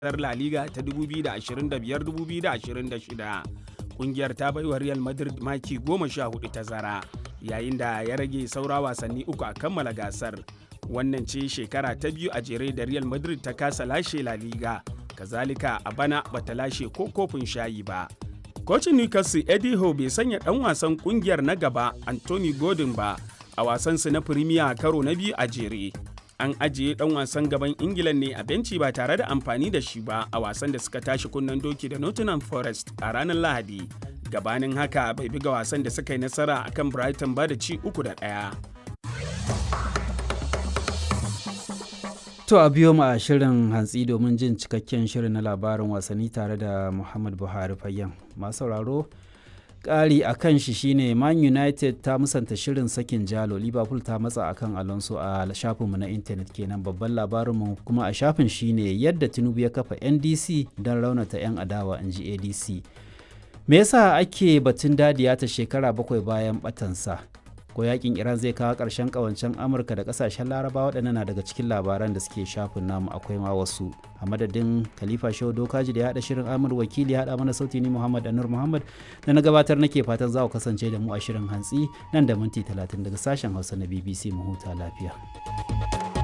La Liga ta 2025-2026. Kungiyar ta baiwa Real Madrid maki goma sha hudu tazara yayin da ya rage saura wasanni uku a kammala gasar. Wannan ce shekara ta biyu a jere da Real Madrid ta kasa lashe La Liga, kazalika a bana bata lashe ko kofin shayi ba. Kocin Newcastle Eddie Howe bai sanya ɗan wasan kungiyar na gaba Anthony Gordon ba a wasansu na Premier karo na biyu a jere. An ajiye ɗan wasan gaban Ingila ne a benci ba tare da amfani da shi ba a wasan da suka tashi kunnen doki da Nottingham Forest a ranar Lahadi. Gabanin haka bai buga wasan da suka yi nasara akan Brighton ba da ci uku da ɗaya. To a biyo mu a shirin hantsi domin jin cikakken shirin na labarin wasanni tare da Muhammad Buhari Fayyan. Masu sauraro ƙari a kan shi shine Man United ta musanta shirin sakin jalo Liverpool ta matsa akan Alonso a shafinmu na intanet kenan babban labarinmu kuma a shafin shine yadda Tinubu ya kafa NDC don raunata 'yan adawa in ji ADC. Me yasa ake batun dadiya ta shekara bakwai bayan batansa? ko yakin iran zai kawo ƙarshen ƙawancen amurka da ƙasashen laraba waɗannan na daga cikin labaran da suke shafin namu akwai ma wasu a madadin khalifa shehu dokaji da ya haɗa shirin amur wakili ya haɗa mana sauti ni muhammad anur muhammad da na gabatar nake fatan za ku kasance da mu a shirin hantsi nan da minti talatin daga sashen hausa na bbc mu huta lafiya